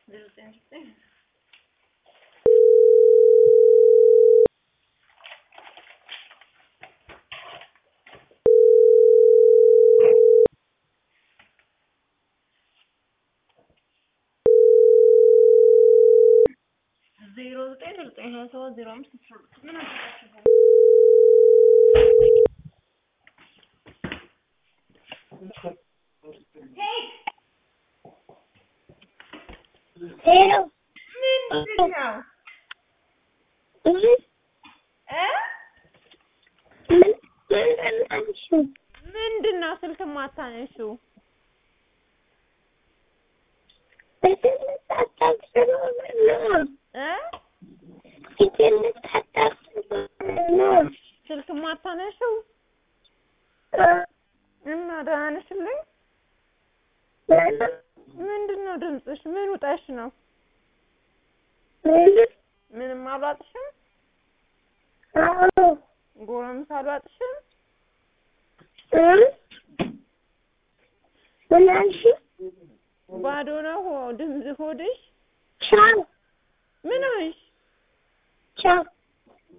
ዘጠኝ ዘጠኝ ዜሮ ዘጠኝ ዘጠኝ ሀያ ሰባት ዜሮ አምስት አስራ ሁለት ምን አደረጋችሁ? ሄሎ ምንድን ነው ምን እ ምን ምን አልሽው? ምንድን ነው ስልክ ማታነሺው? በትምህርት አታስበው ነው እ በትምህርት አታስበው ነው ስልክ ማታነሺው እና ደህና ነሽልኝ? ምንድን ነው ድምፅሽ? ምን ውጠሽ ነው? ምንም አልዋጥሽም? አዎ ጎረምሳ አልዋጥሽም? ምን አልሽው? ባዶ ነው ሆ- ድምፅ ሆድሽ? ቻው ምን ሆንሽ? ቻው